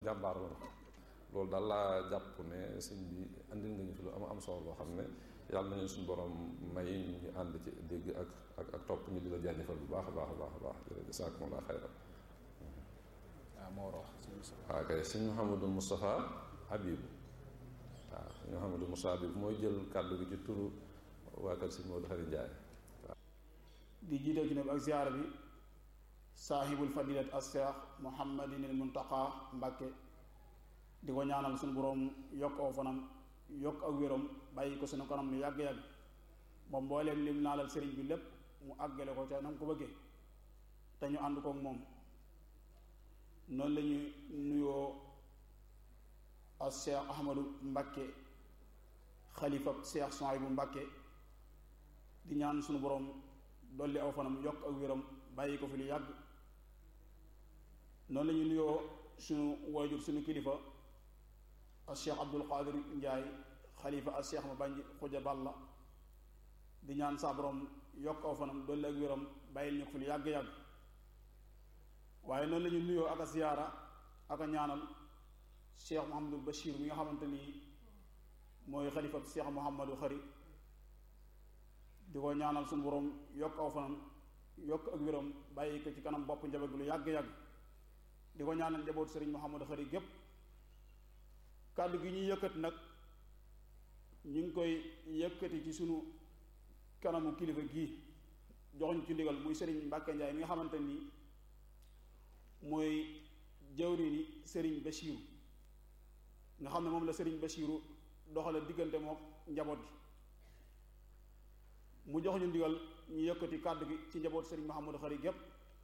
jàmbaar la loolu daal laa jàpp ne sëñ bi andil nga ñu fi lu am am solo loo xam ne yàlla nañu suñu borom may ñu ànd ci dégg ak ak ak topp ñu di la jaajëfal bu baax a baax a baax a baax jërëjëf jazaakumullaahu xayran waaw moo wax waaw kay sëñ Mouhamadou Moustapha Habib waaw sëñ Mouhamadou Moustapha Habib mooy jël kàddu gi ci turu waa kër sëñ Modou Xari Njaay di jiital ci nag ak ziyaara bi saahibul fadilat as seex muhammadin al muntaqa mbàkke di ko ñaanal suñu boroom yokk aw fanam yokk ak wéram bàyyi ko suñu kanam lu yàgg-yàgg moom mbooleem lim naalal sëriñ bi lépp mu àggale ko ca nam ko bëggee te ñu ànd kook moom noonu la ñuy nuyoo as seex ahmadu mbàkke xalifa seex Suhaybu mbàkke di ñaan suñu boroom dolli aw fanam yokk ak wéram bàyyi ko fi lu yàgg noonu la ñuy nuyoo suñu waajur suñu kilifa al cheikh abdul qadir njaay xalifa al cheikh ma bànji xuja balla di ñaan saa borom yokk aw fanam dolli ak wéram bàyyil ñu ko fi lu yàgg-yàgg waaye noonu la ñuy nuyoo ak a ziyaara ak a ñaanal cheikh mohamadul bachir mi nga xamante ni mooy xalifa cheikh mohamadu xari di ko ñaanal suñu borom yokk aw fanam yokk ak wéram bàyyi ko ci kanam bopp njaboot lu yàgg-yàgg di ko ñaanal njaboot sëriñ Mouhamadou Xari gépp kàddu gi ñuy yëkkati nag ñu ngi koy yëkkati ci sunu kanamu kilifa gii joxuñ ci ndigal muy sëriñ Mbàkke Njaay mi nga xamante ni mooy jawriñi sëriñ Bachiru nga xam ne moom la sëriñ Bachiru doxale diggante moom njaboot gi mu jox ñu ndigal ñu yëkkati kàddu gi ci njaboot sëriñ Mouhamadou Xari gépp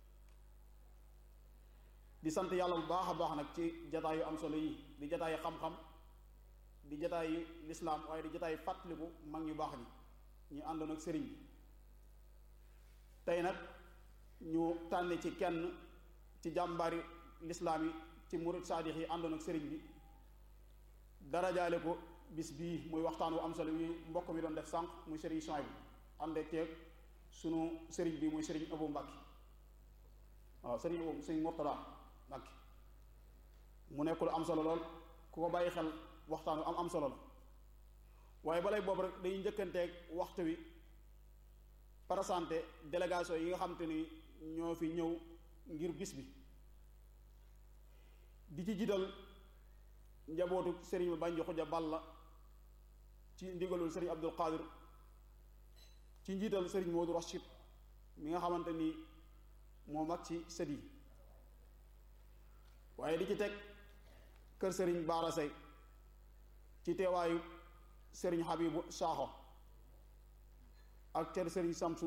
di sant yàlla bu baax a baax nag ci jataay yu am solo yi di jataay xam-xam di jataay lislaam waaye di jataay fàttaliku mag ñu baax ñi ñu àndoon ak sëriñ bi tey nag ñu tànn ci kenn ci jàmbaari lislaam yi ci murid saadix yi àndoon ak sëriñ bi darajaale ko bis bii muy waxtaan wu am solo yi mbokk mi doon def sànq muy sëriñ Suhaybu ànd ak teeg sunu sëriñ bi muy sëriñ Abu Mbàkke waaw sëriñ Abu sëriñ Murtada Mbàkke mu nekk lu am solo lool ku ko bàyyi xel waxtaan wi am am solo la waaye balay boobu rek dañuy njëkkanteeg waxtu wi présenté délégation yi nga xam te ni ñoo fi ñëw ngir bis bi di ci jiital njabootu sëriñ ma bànji xuja balla ci ndigalul sëriñ Abdul Qadir ci njiital sëriñ Moodu Rachid mi nga xamante ni moo mag ci sët yi waaye di ci teg kër sëriñ Baara Sey ci teewaayu sëriñ Habibu Saaxo ak kër sëriñ Samsu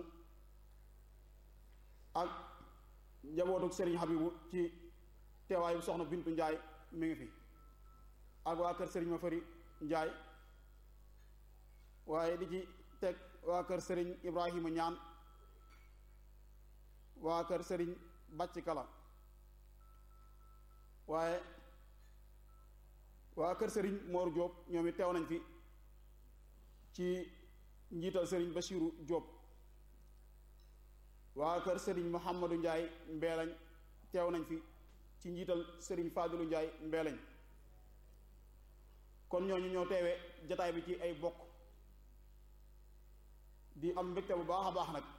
ak njabootu sëriñ Habibu ci teewaayu soxna Bintu Njaay mi ngi fi ak waa kër sëriñ Mafari Njaay waaye di ci teg waa kër sëriñ Ibrahima ñaan waa kër sëriñ Bàcc Kala waaye waa kër sëriñ Mor Diop ñoom it teew nañ fi ci njiital sëriñ Bachiru Diop waa kër sëriñ Mouhamadou Ndiaye Mbeelañ teew nañ fi ci njiital sëriñ Fadilu Ndiaye Mbeelañ kon ñooñu ñoo teewee jataay bi ci ay bokk di am mbégte bu baax a baax nag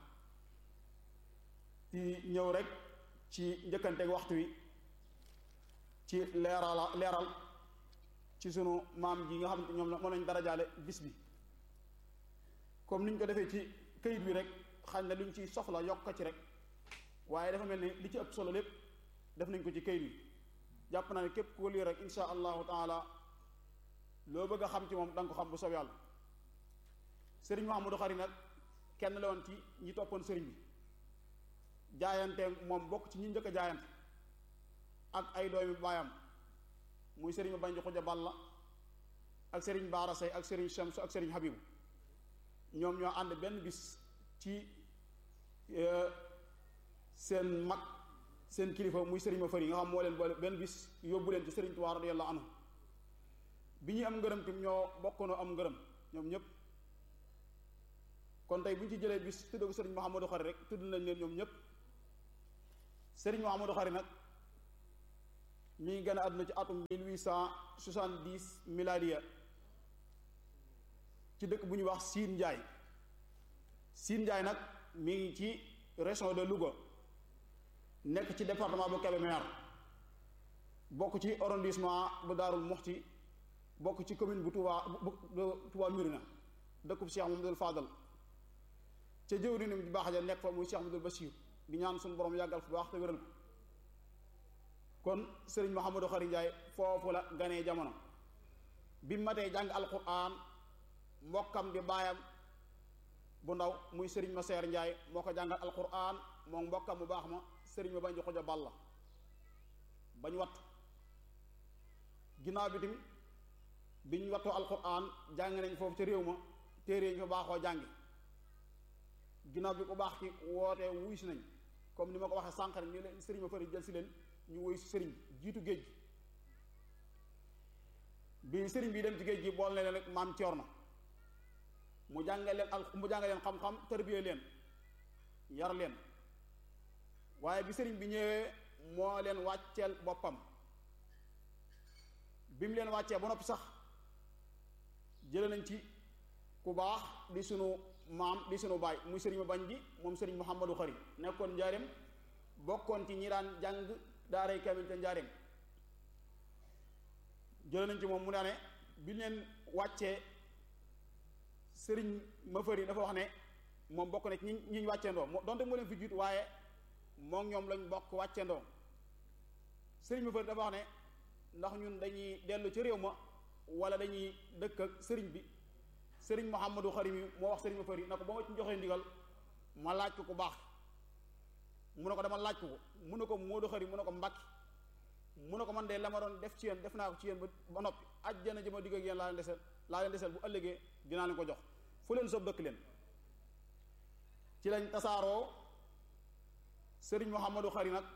di ñëw rek ci njëkkanteeg waxtu wi ci leeral leeral ci sunu maam ji nga xam ne ñoom la moo lañ darajaale bis bi comme niñ ko defee ci këyit bi rek xañ na luñ ci soxla yokk ci rek waaye dafa mel ni li ci ëpp solo lépp def nañ ko ci këyit bi jàpp naa ne képp ku lii rek insha allahu taala loo bëgg a xam ci moom da nga ko xam bu soob yàlla sëriñ Mahamadou Xari nag kenn la woon ci ñi toppoon sëriñ bi jaayante moom bokk ci ñi njëkk a jaayante ak ay doomi baayam muy sëriñ ma banji xuja balla ak sëriñ baara say ak sëriñ Shamsu ak sëriñ Habibu ñoom ñoo ànd benn bis ci seen mag seen kilifa muy sëriñ ma fër yi nga xam moo leen boole benn bis yóbbu leen ci sëriñ Tuubaa radiyallahu anhu bi ñuy am ngërëm tam ñoo bokkoonoo am ngërëm ñoom ñëpp kon tey bu ñu ci jëlee bis tudd ko sëriñ Mouhamadou Xari rek tudd nañ leen ñoom ñëpp sëriñ Mouhamadou Xari nag mi ngi gën a àdduna ci atum 1870 miladiya ci dëkk bu ñuy wax Siin Njaay Siin Njaay nag mi ngi ci région de Louga nekk ci département bu Kébémer bokk ci arrondissement bu Daarul Muxti bokk ci commune bu Touba bu Touba Murina dëkkub Cheikh Mamadou Fadal ca jëwrinam di baax ja nekk fa muy Cheikh Mamadou Bachir di ñaan suñu borom yàggal fu baax te wéral ko kon sëriñ Mouhamadou Khary Ndiaye foofu la ganee jamono bi matee jàng alquran mbokkam di baayam bu ndaw muy sëriñ ma seer Ndiaye moo ko jàngal alquran moom mbokkam mu baax ma sëriñ ma bañ di xuja balla bañ wattu ginnaaw bi tamit biñ wattoo alquran jàng nañ foofu ca réew ma téere ñu fa baaxoo jàngi ginnaaw bi ko baax ci wootee wuy si nañ comme ni ma ko waxee sànq rek ñu leen sëriñ ma fari jël si leen ñu wuy si sëriñ jiitu géej gi bi sëriñ bi dem ci géej gi bool ne leen rek maam coor na mu jàngal leen al mu jàngal leen xam-xam tarbiyee leen yar leen waaye bi sëriñ bi ñëwee moo leen wàcceel boppam bi mu leen wàccee ba noppi sax jële nañ ci ku baax di sunu maam di sunu baay muy sëriñ ma bañ bi moom sëriñ Mouhamadou Khary nekkoon njaareem bokkoon ci ñi daan jàng daaray kamil te njaareem jële nañ ci moom mu daane bi leen wàccee sëriñ ma fëri dafa wax ne moom bokk na ci ñi ñi ñu wàcceendoo moo donte moo leen fi jiitu waaye moom ñoom lañ bokk wàcceendoo sëriñ ma fëri dafa wax ne ndax ñun dañuy dellu ci réew ma wala dañuy dëkk ak sëriñ bi sëriñ Mouhamadou Khary mi moo wax sëriñ ma fëri na ko ba ma ci joxee ndigal ma laaj ko ku baax mu ne ko dama laaj ko ko mu ne ko Modou Khary mu ne ko Mbàkke mu ne ko man de la ma doon def ci yéen def naa ko ci yéen ba ba noppi ajjana ji ma digg ak yéen laa leen desel laa leen desel bu ëllëgee dinaa leen ko jox fu leen soob dëkk leen ci lañ tasaaroo sëriñ Mouhamadou Khary nag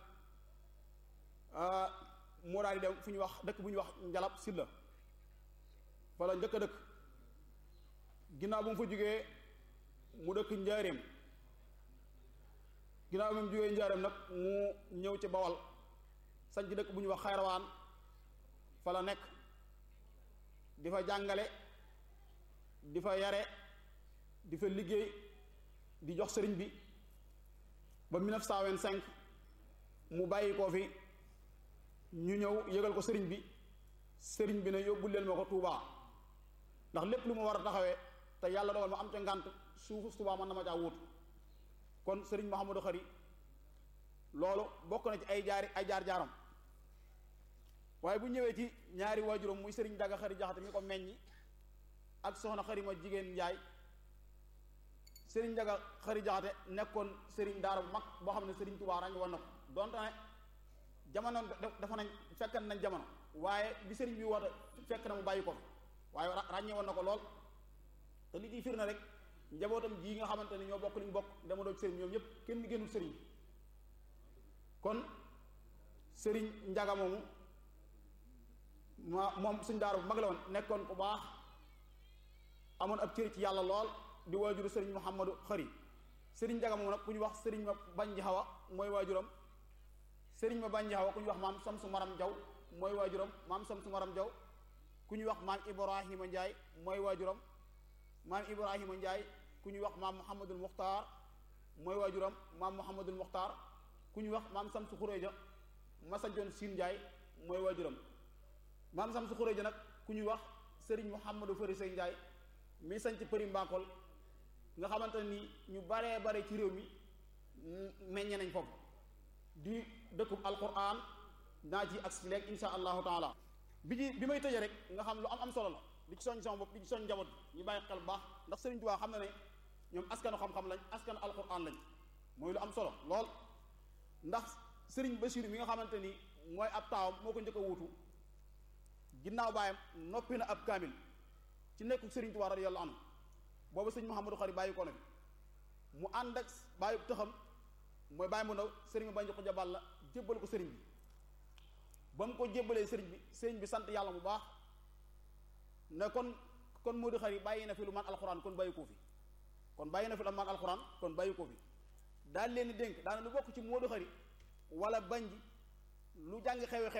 moo daal di dem fu ñu wax dëkk bu ñu wax njalab silla fa la njëkk a dëkk ginnaaw bu mu fa jógee mu dëkk njaareem ginnaaw bi mu jógee njaareem nag mu ñëw ci bawal sañ ci dëkk bu ñuy wax xayrawaan fa la nekk di fa jàngale di fa yare di fa liggéey di jox sëriñ bi ba 1925 mu bàyyi koo fi ñu ñëw yëgal ko sëriñ bi sëriñ bi ne yóbbul leen ma ko Touba ndax lépp lu ma war a taxawee te yàlla dogal ma am ca ngànt suufu Touba mën na ma caa wuutu kon sëriñ Mouhamadou Khary loolu bokk na ci ay jaari ay jaar-jaaram waaye bu ñëwee ci ñaari waajuram muy sëriñ Daga Khary Jaxate mi ko meññi ak soxna Khary ma jigéen Njaay sëriñ Daga Khary Jaxate nekkoon sëriñ daara bu mag boo xam ne sëriñ Touba ràññ woon na ko donte ne jamono dafa nañ fekkan nañ jamono waaye bi sëriñ bi woote fekk na mu bàyyi ko waaye ràññee woon na ko lool te li ciy fir na rek njabootam ji nga xamante ne ñoo bokk liñ bokk dama doon sëriñ ñoom ñëpp kenn génnul sëriñ kon sëriñ njaga moomu ma moom suñ daara bu mag la woon nekkoon ku baax amoon ab cër ci yàlla lool di waajuru sëriñ Mouhamadou Khary sëriñ njaga moomu nag ku ñu wax sëriñ ma bañ xawa mooy waajuram sëriñ ma bañ xawa ku ñu wax maam Samsu Maram Jaw mooy waajuram maam Samsu Maram Jaw ku ñuy wax maam Ibrahima Ndiaye mooy waajuram maam Ibrahima Ndiaye ku ñuy wax maam Mouhamadul Muxtaar mooy waajuram maam Mouhamadul Muxtaar ku ñuy wax maam Samsu Xureeja ma sancoon Siin Ndiaye mooy waajuram maam Samsu Xureeja nag ku ñuy wax sëriñ Mouhamadou Fari Sey Ndiaye mi sanc përi Mbakol nga xamante ni ñu baree bare ci réew mi meññe nañ foofu di dëkkub alquran naa ci ak si léegi insha allahu taala bi ci bi may tëjee rek nga xam lu am am solo la di ci soñ sama bopp di ci soñ njaboot ñu bàyyi xel bu baax ndax Sëriñ Tuubaa xam na ne ñoom askanu xam-xam lañ askanu alquran lañ mooy lu am solo lool ndax Sëriñ Basiru mi nga xamante ni mooy ab taawam moo ko njëkk a wuutu ginnaaw baayam noppi na ab kaamil ci nekku Sëriñ Tuubaa radiyallahu anhu boobu sëñ Mouhamadou Khary bàyyi ko na bi mu ànd ak bàyyi tëxam mooy bàyyi mu ndaw sëriñ bi bañ ko jabal la jébbal ko sëriñ bi ba mu ko jébbalee sëriñ bi sëriñ bi sant yàlla bu baax ne kon kon Modou Khary bàyyi na fi lu man alxuraan kon bàyyi ko fi kon bàyyi na fi lu man alxuraan kon bàyyi ko fi daal leen di dénk daana lu bokk ci Modou Khary wala bañ ji lu jàng xewe xewe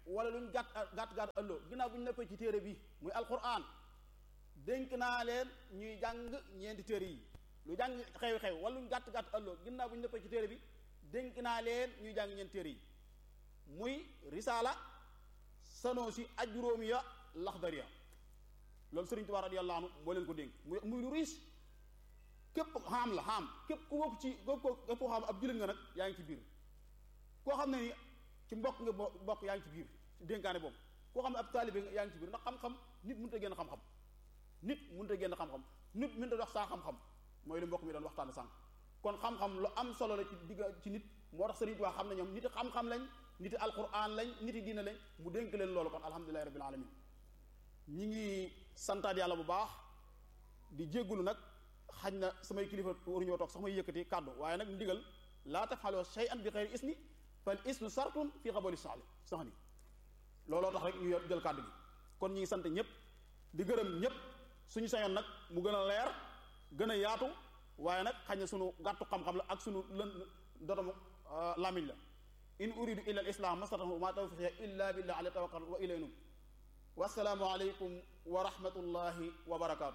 wala luñ gàtt gàtt gàtt ëlloo ginnaaw bu ñu neppee ci téere bi muy alquran dénk naa leen ñuy jàng ñeenti téere yi lu jàng xew-xew wala luñ gàtt gàtt ëlloo ginnaaw bu ñu neppee ci téere bi dénk naa leen ñuy jàng ñeenti téere yi muy risaala sanoosi ajjuróomi ya laxdariya loolu Sëriñ Tuubaa radiyallahu anhu moo leen ko dénk muy muy lu riis képp xam la xam képp ku bokk ci képp ko képp koo xam ab jullit nga nag yaa ngi ci biir koo xam ne ni ci mbokk nga bokk yaa ngi ci biir ci dénkaane boobu koo xam ne ab taalibe nga yaa ngi ci biir ndax xam-xam nit mënut a génn xam-xam nit mënut a génn xam-xam nit mënut a dox saa xam-xam mooy li mbokk mi doon waxtaan sànq kon xam-xam lu am solo la ci digga ci nit moo tax Sëriñ Tuubaa xam ne ñoom nit xam-xam lañ nit alquran lañ nit diina lañ mu dénk leen loolu kon alhamdulilahi rabbil alamin ñi ngi santaat yàlla bu baax di jéggulu nag xañ na samay kilifa waruñoo toog sax may yëkkati kàddu waaye nag ndigal laa tafaloo shay'an bi xeyri isni fal isnu sartun fii xabali saxli sax ni looloo tax rek ñu jël kàddu gi kon ñi ngi sant ñëpp di gërëm ñëpp suñu sañoon nag mu gën a leer gën a yaatu waaye nag xañ na suñu gàttu xam-xam la ak suñu lën dotamu lamiñ la in uridu illa al islam mastatahu ma tawfiqi illa billah alayhi tawakkal wa ilayhi nub wassalaamu aleykum wa rahmatullahi wa barakaatu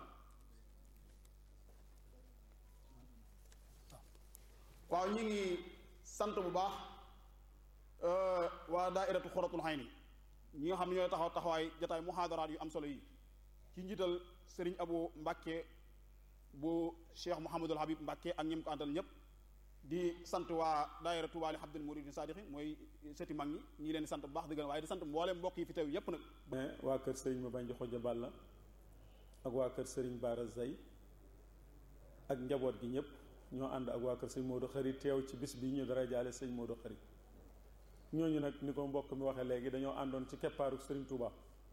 waaw ñu ngi sant bu baax waa daairatu xoratul xayni ñi nga xam ne ñooy taxaw taxawaay jataay muhaadaraat yu am solo yi ci njiital sëriñ abu mbàkke bu cheikh mouhamadul habib mbàkke ak ñim ko àndal ñëpp di sant waa daaira Touba li Abdul Muridin Saadixi mooy sëti mag ñi ñi leen di sant bu baax di gën waaye di sant mbooleem mbokk yi fi teew yépp nag mais waa kër sëriñ ma bañ xoja balla ak waa kër sëriñ Baara Zay ak njaboot gi ñëpp ñoo ànd ak waa kër sëñ Modou Xari teew ci bis bi ñu dara jaale sëñ Modou Xari ñooñu nag ni ko mbokk mi waxee léegi dañoo àndoon ci keppaaru sëriñ Touba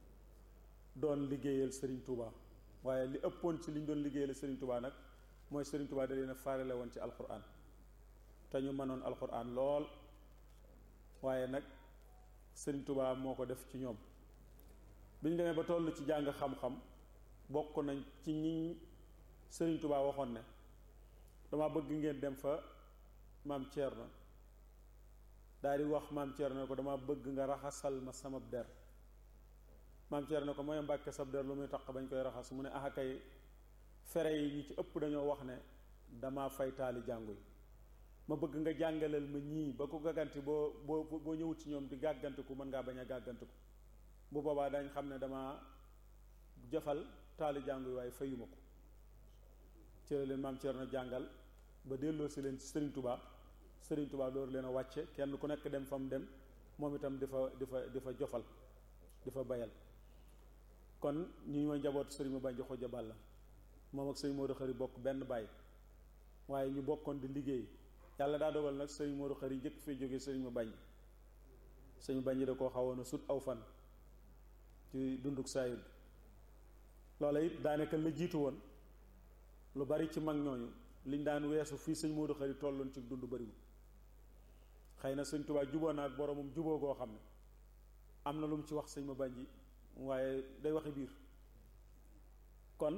doon liggéeyal sëriñ Touba waaye li ëppoon ci li ñu doon liggéeyal sëriñ Touba nag mooy sëriñ Touba da leen a faarale woon ci alquran te ñu mënoon alquran lool waaye nag sëriñ Touba moo ko def ci ñoom bi ñu demee ba toll ci jàng xam-xam bokk nañ ci ñi sëriñ Touba waxoon ne dama bëgg ngeen dem fa maam Thierno daal di wax maam Thierno ne ko dama bëgg nga raxasal ma sama der maam Thierno ne ko mooy mbàkke sab der lu muy tax bañ koy raxas mu ne ah kay fere yi ñi ci ëpp dañoo wax ne dama fay taali jàngu yi ma bëgg nga jàngaleel ma ñii ba ko gàgganti boo boo boo ñëwut ci ñoom di gàggantiku mën ngaa bañ a gàggantiku bu boobaa dañ xam ne dama jëfal taali jàngu yi waaye fayuma ko ci la leen maam Thierno jàngal ba delloo si leen ci Serigne Touba Serigne Touba door leen a wàcce kenn ku nekk dem fa mu dem moom itam di fa di fa di fa jofal di fa bayal kon ñi ma njaboot Serigne ma bañ joxo jabal la moom ak Serigne Modou Khari bokk benn baay waaye ñu bokkoon di liggéey yàlla daa dogal nag Serigne Modou Khari jëkk fee jógee Serigne ma bañ Serigne bañ da koo xawoon a sut aw fan ci dunduk saayid loola it daanaka la jiitu woon lu bari ci mag ñooñu liñ daan weesu fii sëñ Modou Khari tolloon ci dund bariwul xëy na sëñ Tuubaa juboo na ak boromum juboo goo xam ne am na lu mu ci wax sëñ ma bànji waaye day waxi biir kon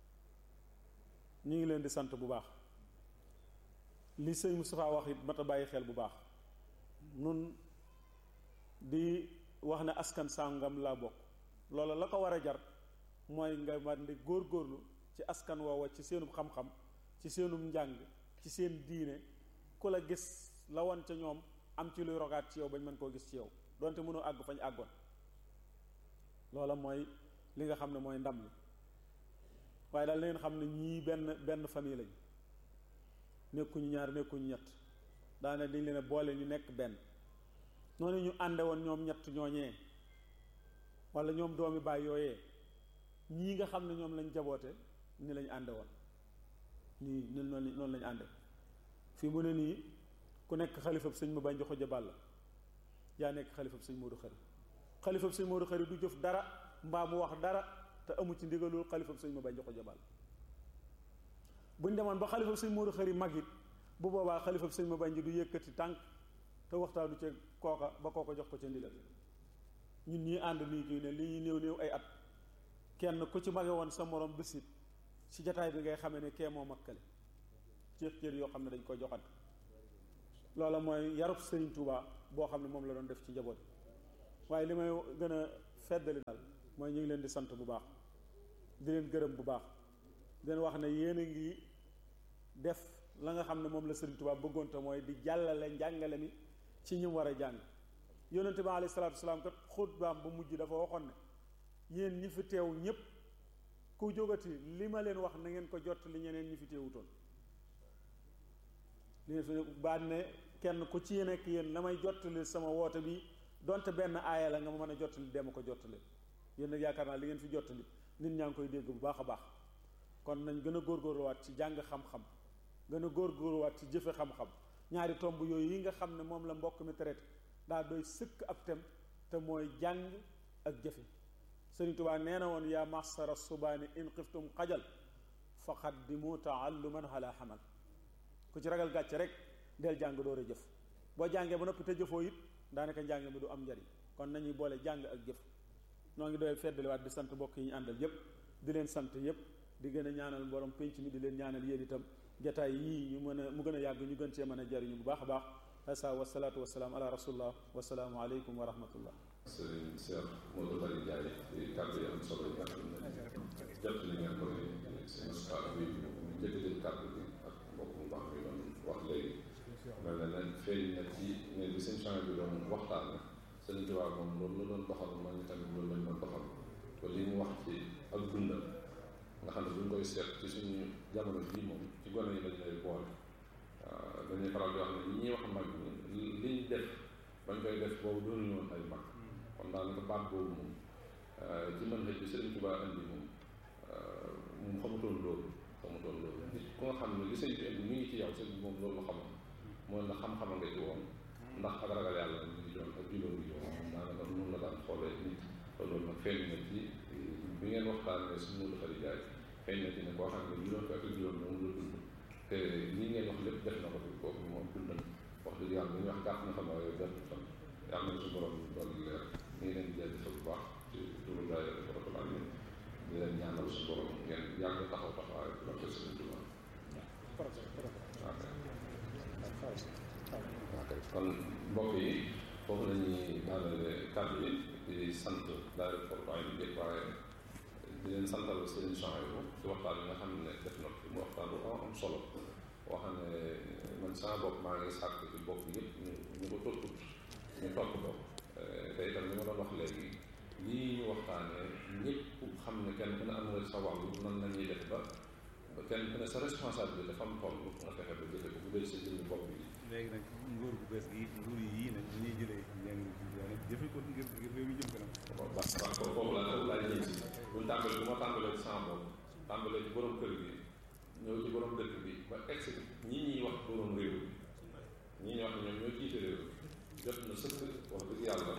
ñu ngi leen di sant bu baax li sëñ Moustapha wax it mat a bàyyi xel bu baax nun di wax ne askan sàngam laa bokk loola la ko war a jar mooy nga man di góor-góorlu ci askan woowa ci seenum xam-xam ci seenum njàng ci seen diine ku la gis la woon ca ñoom am ci luy rogaat ci yow bañ mën koo gis ci yow donte mënoo àgg fañ àggoon loola mooy li nga xam ne mooy ndam li waaye daal leen xam ne ñii benn benn famille lañ nekkuñu ñaar nekkuñu ñett daane dañ leen a boole ñu nekk benn noonu ñu ànde woon ñoom ñett ñooñee wala ñoom doomi baay yooyee ñii nga xam ne ñoom lañ jaboote ni lañ ànde woon nii ni noonu noonu lañ ànde fii mu ne nii ku nekk xalifab sëñ ma bañ joxo jabal la yaa nekk xalifab sëñ Modou Khari xalifab sëñ Modou Khari du jëf dara mbaa mu wax dara te amu ci ndigalul xalifab sëñ ma bañ joxo jabal buñ demoon ba xalifab sëñ Modou Khari mag it bu boobaa xalifab sëñ ma bañ ji du yëkkati tànk te waxtaanu ca kooka ba kooka jox ko ca ndigal ñun ñii ànd nii kii ne li ñuy néew néew ay at kenn ku ci mage woon sa morom bisit ci jataay bi ngay xamee ne kee moo makkale cër cër yoo xam ne dañ ko joxante loola mooy yarub Serigne Touba boo xam ne moom la doon def ci njaboot waaye li may gën a feddali daal mooy ñu ngi leen di sant bu baax di leen gërëm bu baax di leen wax ne yéen a ngi def la nga xam ne moom la Sëriñ Tuubaa bëggoon te mooy di jàllale njàngale mi ci ñi war a jàng yonente bi alayhi salaatu wasalaam kat xutbaam bu mujj dafa waxoon ne yéen ñi fi teew ñépp ku jógati li ma leen wax na ngeen ko jot li ñeneen ñi fi teewutoon li ngeen fi baat ne kenn ku ci nekk yéen la may jottali sama woote bi donte benn aaya la nga ma mën a jottali dema ko jottali yéen nag yaakaar naa li ngeen fi jottali nit ñaa ngi koy dégg bu baax a baax kon nañ gën a góorgóorluwaat ci jàng xam-xam gën a góorgóorluwaat ci jëfe xam-xam ñaari tomb yooyu yi nga xam ne moom la mbokk mi traité daa doy sëkk ab tem te mooy jàng ak jëfe Sëriñ Tuubaa nee na woon yaa masara subaani in xiftum xajal fa qaddimu taalluman ala xamal ku ci ragal gàcce rek del jàng door a jëf boo jàngee ba noppi te jëfoo it daanaka njàng mi du am njariñ kon nañuy boole jàng ak jëf noo ngi doy feddaliwaat di sant mbokk yi ñu àndal yépp di leen sant yépp di gën a ñaanal borom penc mi di leen ñaanal yéen itam jataay yii ñu mën a mu gën a yàgg ñu gën cee mën a jariñu bu baax a baax asa wasalaatu wasalaam ala rasulillah wasalaamu aleykum wa rahmatullah sëriñ Cheikh Modou Bari Ndiaye ci kàddu yi am solo yi nga xam ne jot li ngeen ko ne seen ustaas bi ñu jëkkëjël kàddu bi ak mbokk mu baax mi doon wax léegi mel na ne feeñ na ci ne li seen change bi doon waxtaan sëriñ Tuubaa moom loolu la doon doxal man ñu tamit loolu lañ doon doxal te li mu wax ci ak dundal nga xam ne bu ñu koy seet ci suñu jamono bii moom ci gone yi lañ lay boole waaw dañuy faral di wax ne ñi ñuy wax mag ñi liñ def bañ koy def boobu doonu ñoon ay mag kon daanaka baat boobu moom ci mën xëj bi Sëriñ Tuubaa indi moom moom xamutoon loolu xamutoon loolu nit ku nga xam ne li sëñ bi indi mi ngi ci yow sëñ bi moom loolu la xamoon mooy ndax xam-xama nga ci woon ndax ak ragal yàlla mi ngi doon ak juróom yi yoon moom daanaka noonu la daan xoolee nit te loolu nag feeñ na ci bi ngeen waxtaanee suñu Modou Khary Ndiaye feeñ na ci ne koo xam ne juróom fekk juróom moom la dund te lii ngeen wax lépp def na ko fi kooku moom dundal wax dëgg yàlla dañuy wax gàtt na xam waaye gàtt fan yàlla na suñu borom dolli leer ñu ngi leen di jaajëfal bu baax ci turu daayira Rabbul Alamin di leen ñaanal suñu borom ngeen yàgg taxaw taxawaay bu barke Sëriñ Tuubaa ok kon mbokk yi foofu la ñuy daanale kàddu yi di sant daayira Rabbul Alamin bi waaye di leen santal Sëriñ Souhaïbou ci waxtaan bi nga xam ne def na fi mu waxtaan bu am am solo boo xam ne man sama bopp maa ngi sàkk ci bopp yëpp ñu ñu ko topput ñu topp ko te itam li ma doon wax léegi lii ñu waxtaanee ñëpp xam ne kenn ku ne am nga sa wàllu nan la ñuy def ba ba kenn ku ne sa responsabilité dafa am toll nga fexe ba jëfe ko bu dee sa jëmmi bopp bi. léegi nag nguur gu bees gi nguur yi nag dañuy jëlee njàng nag jëfe ko ngir ngir réew mi jëm kanam. waaw parce que foofu laa foofu laa jëm si bu ñu tàmbalee bu ma tàmbalee ci sama bopp tàmbalee ci borom kër gi ñëw ci borom dëkk bi ba egsi ñi ñuy wax borom réew ñi ñuy wax ne ñoom ñoo jiite réew jot na sëkk wax dëgg yàlla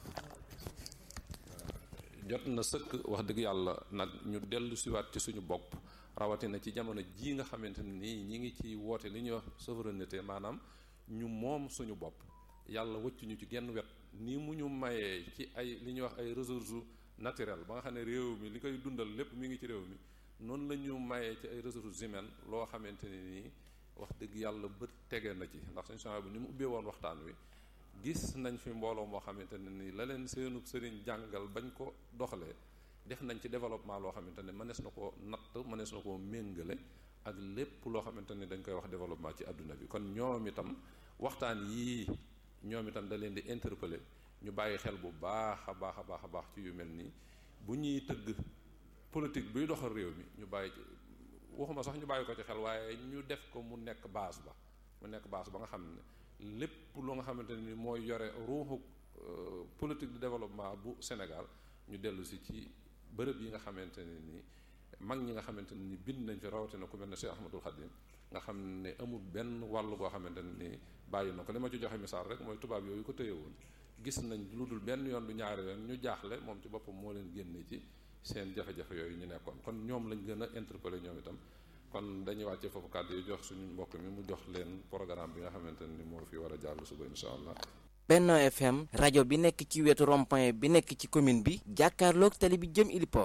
jot na sëkk wax dëgg yàlla nag ñu dellu siwaat ci suñu bopp rawatina ci jamono jii nga xamante ne nii ñi ngi ci woote li ñuy wax souveraineté maanaam ñu moom suñu bopp yàlla wëcc ñu ci genn wet ni mu ñu mayee ci ay li ñuy wax ay ressources naturelles ba nga xam ne réew mi li koy dundal lépp mi ngi ci réew mi noonu la ñu mayee ci ay ressources humaines loo xamante ne nii wax dëgg yàlla bët tege na ci ndax suñu changement bi ni mu ubbee woon waxtaan wi gis nañ fi mbooloo moo xamante ne nii la leen seenub sëriñ jàngal bañ ko doxalee def nañ ci développement loo xamante ne mënees na koo natt mënees na koo méngale ak lépp loo xamante ni dañ koy wax développement ci àdduna bi kon ñoom itam waxtaan yii ñoom itam da leen di interpeller ñu bàyyi xel bu baax a baax a baax a baax ci yu mel nii bu ñuy tëgg politique buy doxal réew mi ñu bàyyi ci waxuma sax ñu bàyyi ko ci xel waaye ñu def ko mu nekk base ba mu nekk base ba nga xam ne lépp lu nga xamante ni mooy yore ruuxu politique de développement bu Sénégal ñu dellu si ci bërëb yi nga xamante ne ni mag ñi nga xamante ne ni bind nañ fi rawatina ku mel ne Cheikh Ahmadul Khadim nga xam ne amul benn wàll goo xamante ne ni bàyyi na ko li ma ci joxe misaal rek mooy tubaab yooyu ko téye woon gis nañ lu dul benn yoon du ñaari yoon ñu jaaxle moom ci boppam moo leen génne ci seen jafe-jafe yooyu ñu nekkoon kon ñoom lañ gën a interpellé ñoom itam kon dañuy wàccee foofu kàddu yi jox suñu mbokk mi mu jox leen programme bi nga xamante ne ni moo fi war a jàll suba incha allah. Benno FM rajo bi nekk ci wetu rond-point bi nekk ci commune bi jàkkaarloog tali bi jëm Iliport